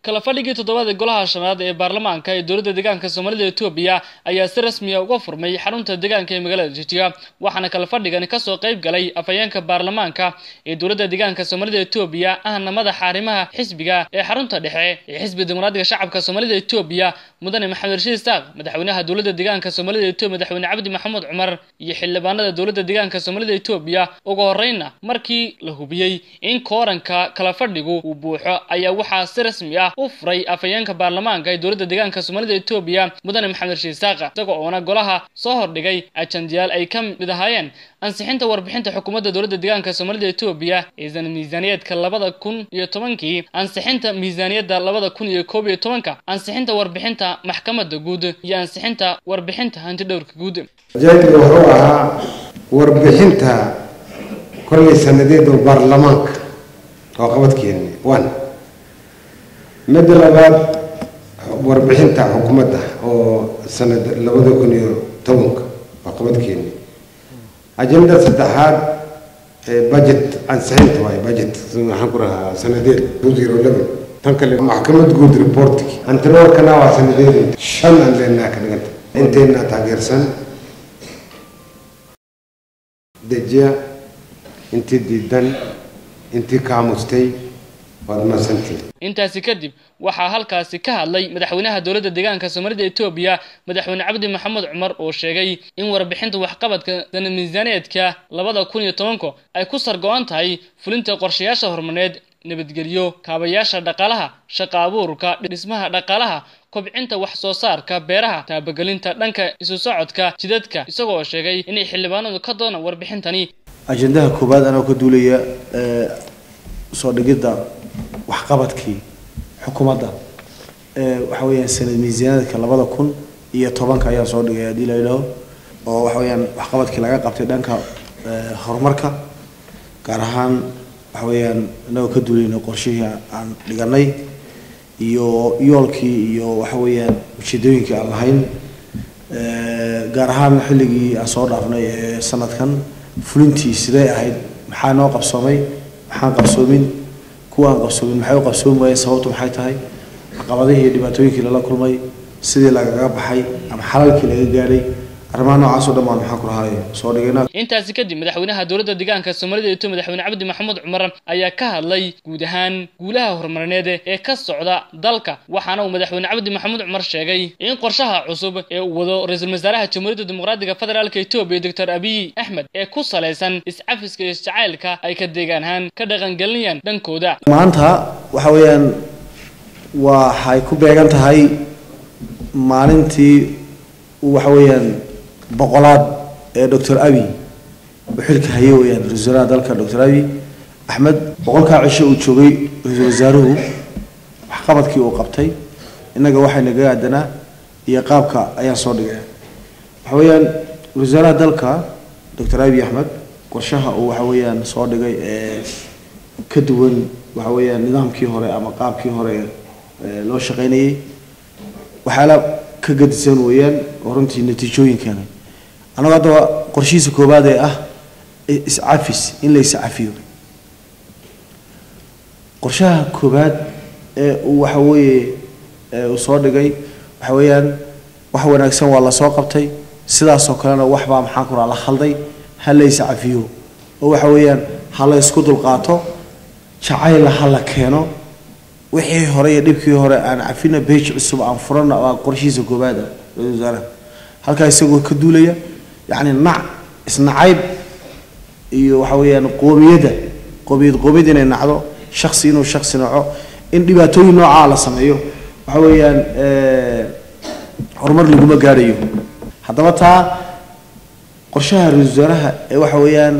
kala fadhigii toddobaada golaha shanaad ee baarlamaanka ee dowladda deegaanka soomaalida etoobiya ayaa si rasmiya uga furmay xarunta deegaanka ee magaalada jitiga waxaana kala fadhigani kasoo qayb galay afhayeenka baarlamaanka ee dowladda deegaanka soomaalida etoobiya ahna madaxa arrimaha xisbiga ee xarunta dhexe ee xisbiga dimuqraadiga shacabka soomaalida etoobiya mudane maxamed rashiid isaaq madaxweynaha dowladda deegaanka soomaalida etoobiya madaxweyne cabdi maxamuud cumar iyo xildhibaanada dowladda deegaanka soomaalida etoobiya ugu horreynna markii la hubiyey in kooranka kala fadhigu uu buuxo ayaa waxaa si rasmi ah u furay afhayeenka baarlamaanka ee dowladda deegaanka soomaalida etoobiya mudane maxamed rashiid isaaqa isagoo oona golaha soo hordhigay ajandayaal ay ka mid ahaayeen ansixinta warbixinta xukuumadda dowladda deegaanka soomaalida etoobiya ee miisaaniyaedka labada kun iyo tobankii ansixinta miisaaniyadda labada kun iyo koob iyo tobanka ansixinta warbixinta maxkamadda guud iyo ansixinta warbixinta hantidhowrka guud ujeedka wuxuu ahaa warbixinta kollay sanadeed oo baarlamaanka oo qabadkeeni one midda labaad warbixinta xukuumadda oo sanad labada kun iyo tobanka oo qabadkeeni ajenda saddexaad budget ansixinta waaye budget waxaan ku rahaa sanadeed two zero eleven tan kale maxkamad guud reportki antiloorkana waa sanadeed shan aan leenaha ka dhiganta inteena taageersan dejiya intii diidan intii kaamustay waad masantiin intaasi kadib waxaa halkaasi ka hadlay madaxweynaha dowladda deegaanka soomaalida etoobiya madaxweyne cabdi maxamuud cumar oo sheegay in warbixinta waxqabadka sana miisaaneedka labada kun iyo tobanka ay ku sargo-an tahay fulinta qorshayaasha horumareed nabadgelyo kaabayaasha dhaqaalaha shaqa abuurka dhismaha dhaqaalaha kobcinta wax soo saarka beeraha taabagelinta dhanka isu socodka jidadka isagoo sheegay inay xildhibaanadu ka doonaan warbixintani ajendaha koowaad anoo ka duulaya soo dhigidda waxqabadkii xukuumadda waxa weeyaan sanad miisaaniyadka labada kun iyo tobanka ayaan soo dhigay haddii la yidhaaho oo waxa weeyaan waxqabadkii laga qabtay dhanka horumarka gaar ahaan waxa weeyaan inagoo ka duulayna qorshihii aan dhiganay iyo yoolkii iyo waxa weeyaan ujeedooyinkii aan lahayn gaar ahaan xilligii aan soo dhaafnay ee sanadkan fulintii sidee ahayd maxaa noo qabsoomay maxaan qabsoomin kuwa aan qabsoomin maxay u qabsoomi waayeen sababtu maxay tahay caqabadihii iyo dhibaatooyinkii lala kulmay sidii lagaga baxay ama xalalkii laga gaadhay arrimaha noocaas oo dhan baan maxaan ku lahaay soo dhigayna intaasi kadib madaxweynaha dowladda deegaanka soomaalida etoobiya madaxweyne cabdi maxamuud cumar ayaa ka hadlay guud ahaan guulaha horumarineed ee ka socda dalka waxaana uu madaxweyne cabdi maxamuud cumar sheegay in qorshaha cusub ee uu wado ra-iisul wasaaraha jamhuuriyadda dimuqraadiga federaalka etoobiya doctor abiy axmed ee ku salaysan iscafiska iyo isjacaylka ay ka deegaan ahaan ka dhaqangelinayaan dhankooda maanta waxa weeyaan waxay ku beegan tahay maalintii waxa weeyaan boqolaad ee doctor abi uu xilka haye weyaan ra-isul wasaaraha dalka doctor abi axmed boqolkaa cisho uu joogay ra-iisul wasaaruhu waxqabadkii uu qabtay innaga waxay naga aadanaa iyo qaabka ayaan soo dhigay waxa weeyaan ra-isul wasaaraha dalka doctor abi axmed qorshaha uu waxa weeyaan soo dhigay ee ka duwan waxa weeyaan nidaamkii hore ama qaabkii hore ee loo shaqaynayay waxyaala ka gadisan weeyaan oo runtii natiijooyinkeena annagoo haddaba qorshihiisa koowaad ee ah iscafis in la iscafiyo qorshaha koowaad ee uu waxa weeye uu soo dhigay waxa weeyaan wax wanaagsan waa lasoo qabtay sidaasoo kalena waxbaa maxaan ku raha la khalday ha la iscafiyo oo waxa weeyaan ha la isku dulqaato jacayla ha la keeno wixii hore iyo dhibkii hore aan cafina beej cusub aan furana waa qorshihiisa koowaad ah ra-isul wasaaraha halkaa isagoo ka duulaya yacni nac isnacayb iyo waxa weeyaan qoomiyadda qoomiyad qoomiyad inay nacdo shaksi inuu shaksi naco in dhibaatooyin noocaa la sameeyo waxa weeyaan horumar laguma gaadhayo haddaba taa qorshaha ra-isul wasaaraha ee waxa weeyaan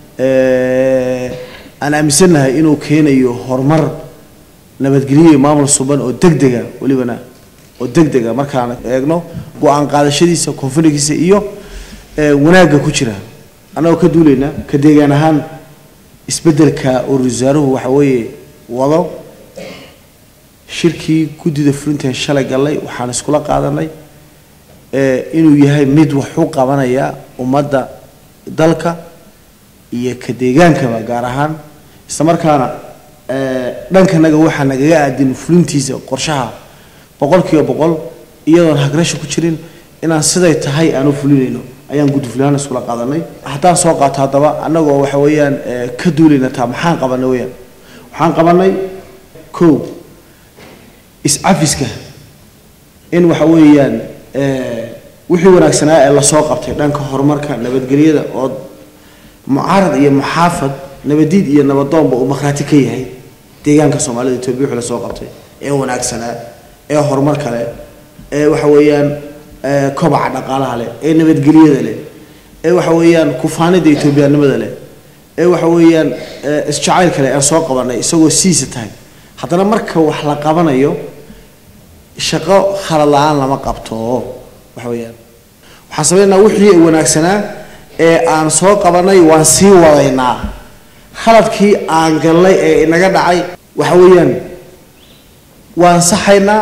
aan aaminsannahay inuu keenayo horumar nabadgelyo maamul suban oo degdega welibana oo degdega markaan eegno go-aan qaadashadiisa konfligiisa iyo wanaagga ku jira annagoo ka duulayna ka deegaan ahaan isbeddelka oo ra-isul wasaaruhu waxa weeye wado shirkii guddida fulintan shalay gallay waxaan iskula qaadanay inuu yahay mid wax u qabanaya ummadda dalka iyo ka deegaankaba gaar ahaan isla markaana dhankanaga waxaa nagaga aadin fulintiisa qorshaha boqol kiiba boqol iyadoon hagrasha ku jirin inaan siday tahay aan u fulinayno ayaan gudufulahaan iskula qaadanay haddaan soo qaato haddaba annagoo waxa weeyaan ka duulayna taa maxaan qabanay weyaan waxaan qabanay kow is-cafiska in waxa weeyaan wixii wanaagsanaa ee lasoo qabtay dhanka horumarka nabadgelyada oo mucaarad iyo muxaafad nabadiid iyo nabadoonba uu makhraati ka yahay deegaanka soomaalida etoobiya wixii lasoo qabtay ee wanaagsanaa ee horumar kale ee waxa weeyaan kobaca dhaqaalaha leh ee nabadgelyada leh ee waxa weeyaan kufaanida etoobiyaanimada leh ee waxa weeyaan isjacayl kale aan soo qabanay isagoo siisa tahay haddana marka wax la qabanayo shaqo khalad la-aan lama qabto waxa weeyaan waxaan samaynaynaa wixii wanaagsanaa ee aan soo qabanay waan sii wadaynaa khaladkii aan galnay ee inaga dhacay waxa weeyaan waan saxaynaa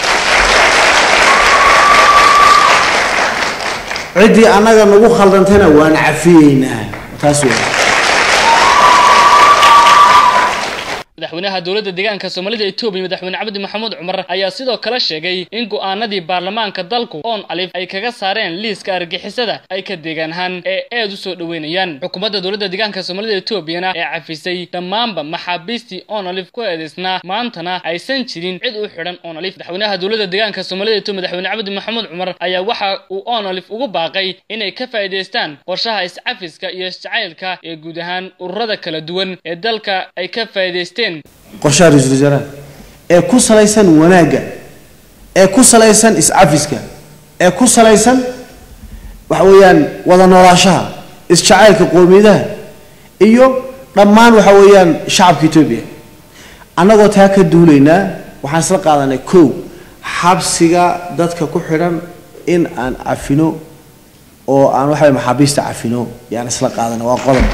ciddii annaga nagu khaldantayna waan cafiyeynaa taas weya madaxweynaha dowladda deegaanka soomaalida etoobiya madaxweyne cabdi maxamuud cumar ayaa sidoo kale sheegay in go'aanadii baarlamaanka dalku oon alif ay kaga saareen liiska argixisada ay ka deegaan ahaan ee aad u soo dhoweynayaan xukuumadda dowladda deegaanka soomaalida etoobiyana ee cafisay dhammaanba maxaabiistii oon alif ku eedaysnaa maantana aysan jirin cid u xidhan oon alif madaxweynaha dowladda deegaanka soomaalida etoobiya madaxweyne cabdi maxamuud cumar ayaa waxa uu oon alif ugu baaqay inay ka faa'iidaystaan qorshaha iscafiska iyo isjacaylka ee guud ahaan ururada kala duwan ee dalka ay ka faa'iidaysteen qorshaha ra-iisul wasaaraha ee ku salaysan wanaagga ee ku salaysan is-cafiska ee ku salaysan waxa weeyaan wada noolaashaha is-jacaylka qoomiyadaha iyo dhammaan waxa weeyaan shacabka etoobiya annagoo taa ka duulaynaa waxaan isla qaadanay kow xabsiga dadka ku xidhan in aan cafino oo aan waxa weye maxaabiista cafino yaan isla qaadanay waa qodob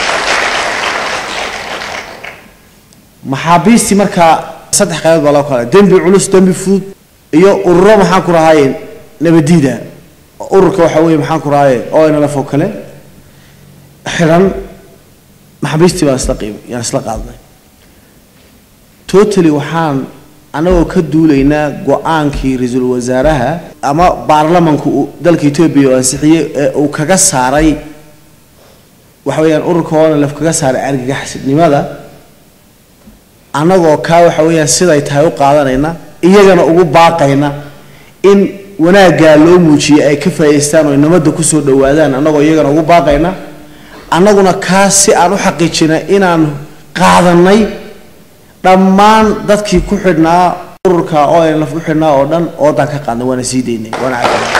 maxaabiistii markaa saddex qaybood baa loo kala dembi culus dembi fudud iyo ururo maxaan ku rahaaye nabadiida ururka waxa weeye maxaan ku rahaaye oo nlf oo kale xidhan maxaabiistii baan isla qiib yaan isla qaadnay totally waxaan anagoo ka duulaynaa go-aankii ra-iisul wasaaraha ama baarlamanku dalka etoobiya oo ansixiyey ee uu kaga saaray waxa weeyaan ururka oo nlf kaga saaray argagaxnimada annagoo kaa waxa weeyaan siday tahay u qaadanayna iyagana ugu baaqayna in wanaaggaa loo muujiyay ay ka faa'idaystaan oo nabadda kusoo dhowaadaan annagoo iyagana ugu baaqayna annaguna kaa si aan u xaqiijina inaan qaadanay dhammaan dadkii ku xidhnaa ururka oo aan laf ku xidhnaa oo dhan oodaan ka qaadnay waana sii daynay waana cafinay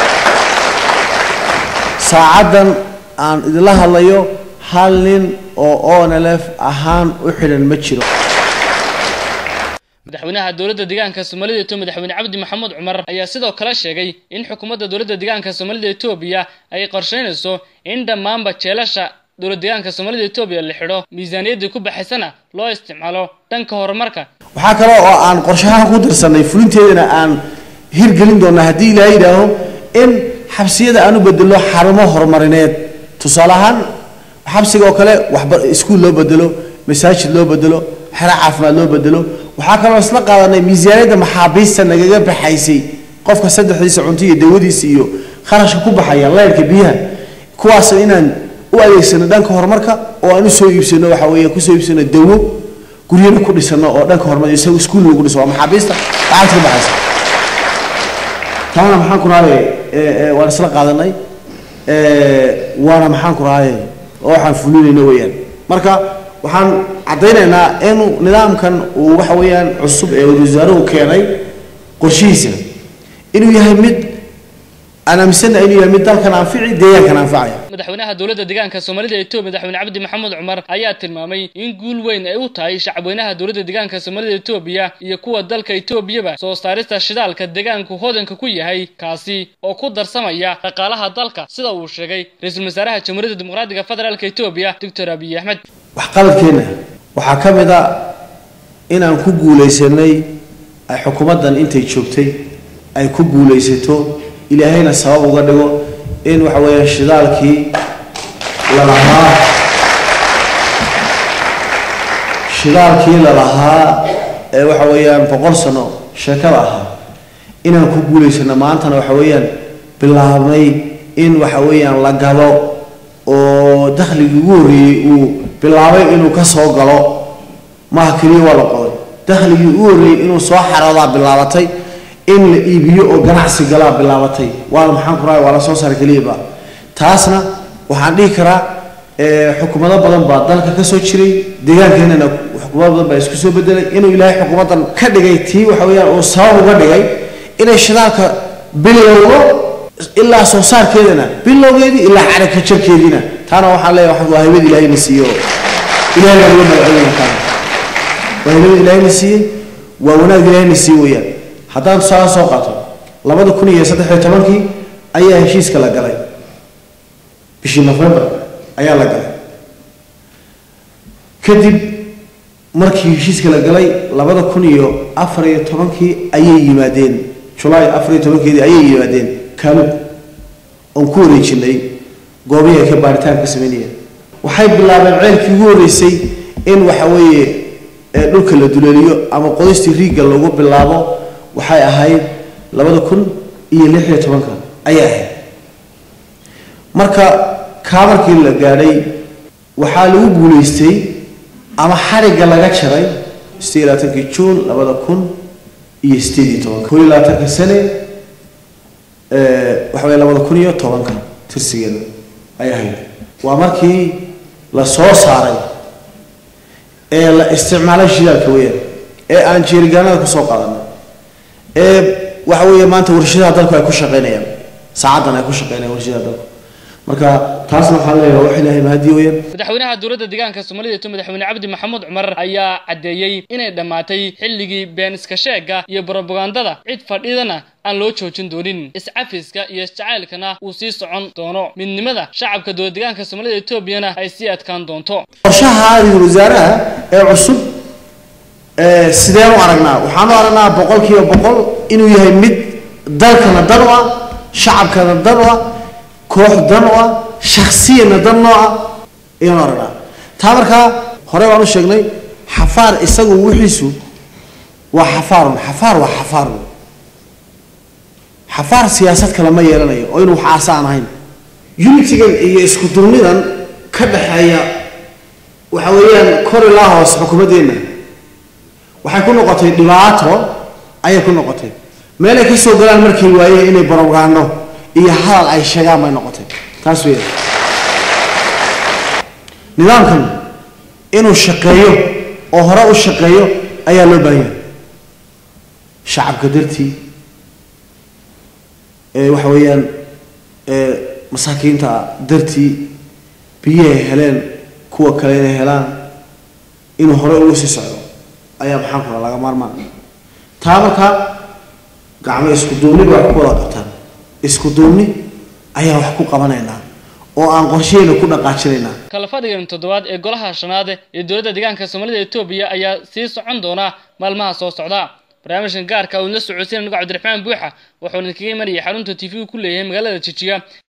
saacaddan aan idinla hadlayo hal nin oo onlf ahaan u xidhan ma jiro madaxweynaha dowladda deegaanka soomaalida etoobiya madaxweyne cabdi maxamuud cumar ayaa sidoo kale sheegay in xukuumadda dowladda deegaanka soomaalida etoobiya ay qorsheynayso in dhammaanba jeelasha dowlad deegaanka soomaalida etoobiya la xidho miisaaniyaddii ku baxaysana loo isticmaalo dhanka horumarka waxaa kale oo aan qorshahaan ku dirsanay fulinteedana aan hirgelin doonaa haddii ilaaha yidhaaho in xabsiyada aan u bedelo xarumo horumarineed tusaale ahaan xabsiga oo kale waxba iskuul loo bedelo masaajid loo bedelo xero caafimaad loo bedelo waxaa kaloo isla qaadanay miisaaniyadda maxaabiista nagaga baxaysay qofka saddexdiisa cunto iyo dawadiisa iyo kharashka ku baxaya leyrka biyaha kuwaas inaan u adeegsano dhanka horumarka oo aan usoo iibsano waxa weeye kusoo iibsano dawo guryana ku dhisano oo dhanka horumar isaga iskuul lagu dhiso waa maxaabiista lacagta ka baxaysa taana maxaan ku rahaye waan isla qaadanay waana maxaan ku rahaye oo waxaan fulinayno weeyaan marka waxaan caddaynaynaa inuu nidaamkan uu waxa weeyaan cusub ee wasaaruhu keenay qorshihiisa inuu yahay mid aan aaminsana inuu yahay mid dalkan anfici deegaankan anfacaya madaxweynaha dowladda deegaanka soomaalida etoobiya madaxweyne cabdi maxamuud cumar ayaa tilmaamay in guul weyn ay u tahay shacabweynaha dowladda deegaanka soomaalida etoobiya iyo kuwa dalka etoobiyaba soo saarista shidaalka deegaanku hodanka ku yahay kaasi oo ku darsamaya dhaqaalaha dalka sida uu sheegay ra-iisul wasaaraha jamhuuriyadda dimuqraadiga federaalk etoobiya doctor abiy axmed waxqabadkeenna waxaa ka mid a inaan ku guulaysanay ay xukuumaddan intay joogtay ay ku guulaysato ilaahayna sabab uga dhigo in waxa weeya shidaalkii lalahaa shidaalkii lalahaa ee waxa weeyaan boqol sano sheekada ahaa inaan ku guulaysano maantana waxa weeyaan bilaabnay in waxa weeyaan la gado oo dakhligii ugu horreeyey uu bilaabay inuu ka soo galo maaha keliya waa la qoday dakhligii ugu horreeyey inuu soo xaroodaa bilaabatay in la iibiyo oo ganacsi galaa bilaabatay waana maxaan ku rahay waa la soo saara keliyaba taasna waxaan dhihi karaa xukuumado badan baa dalka ka soo jiray deegaankeenana xukuumado badan baa isku soo bedelay inuu ilaahay xukuumaddan ka dhigay tii waxa weeyaan uu sabab uga dhigay inay shidaalka bilowdo ilaa soo saarkeedana bilowgeedii ilaa carabka jarkeediina taana waxaan leeyahay waa hibad ilaahayna siiyo ilahay baa uga magaceynaya taana waa hibad ilaahayna siiyey waa wanaag ilaahayna siiye weeyaan haddaan tusaale soo qaato labada kun iyo saddex iyo tobankii ayaa heshiiska la galay bishii november ayaa la galay kadib markii heshiiska la galay labada kun iyo afar iyo tobankii ayay yimaadeen julaay afar iyo tobankeedii ayay yimaadeen kaalub oon ku wareejinay goobihii ay ka baaritaanka sameynayeen waxay bilaabeen ceelkii ugu horreysay in waxa weeye dhulka la duleeliyo ama qodistii riigga lagu bilaabo waxay ahayd labada kun iyo lix iyo tobanka ayay ahayd marka kaa markii la gaadhay waxaa lagu guulaystay ama xarigga laga jaray sideed iyo labaatankii juun labada kun iyo sideed iyo tobanka kun iyo labaatanka sane waxa weeye labada kun iyo tobanka tirsigeeda ay ahayd waa markii la soo saaray ee la isticmaalay shidaalka weeyaan ee aan jeerigaanada kusoo qaadanay ee waxa weeye maanta warshadaha dalku ay ku shaqeynayaan saacaddan ay ku shaqeynayaan warshadaha dalku marka taasna waxaan leeyahay wax ilaahay mahadi weeyaan madaxweynaha dowladda deegaanka soomaalida iyo madaxweyne cabdi maxamuud cumar ayaa caddeeyey inay dhammaatay xilligii been iska sheega iyo brobagandada cid fadhidana aan loo joojin doonin iscafiska iyo isjacaylkana uu sii socon doono midnimada shacabka dowlad deegaanka soomaalida etoobiyana ay sii adkaan doonto qorshaha ra-iisul wasaaraha ee cusub sideen u aragnaa waxaan u aragnaa boqol kiiba boqol inuu yahay mid dalkana dan u ah shacabkana dan u ah koox dan u ah shaksiyana dan noo ah ayaan u aragnaa taa markaa hore baan u sheegnay xafaar isagu wixiisu waa xafaarun xafaar waa xafaarun xafaar siyaasad kale ma yeelanayo oo inuu wax aasa aan ahayn unitigan iyo isku durnidan ka dhaxeeya waxa weeyaan kor ilaa hoos xukuumaddeenna waxay ku noqotay dhibaato ayay ku noqotay meelay ka soo galaan markay waayeen inay barowgaano iyo hadal ay sheegaan bay noqotay taas weya nidaamkan inuu shaqeeyo oo hore u shaqeeyo ayaa loo baahan yahay shacabka dartii ee waxa weeyaan ee masaakiinta dartii biyahay heleen kuwa kale inay helaan inuu hore ugu sii socdo ayaa maxaan kula laga maarmaan taa markaa gacmo isku duubni bay wax ku wada qabtaan isku duubni ayaa wax ku qabanaynaa oo aan qorsheheena ku dhaqaajinaynaa kala fadhigan toddobaad ee golaha shanaad ee dowladda deegaanka soomaalida etoobiya ayaa sii socon doona maalmaha soo socda barnaamijkan gaarka uu la socodsiin anigo cabdiraxmaan buuxa wuxuuna kaga imanayay xarunta t v ku leeyahay magaalada jijiga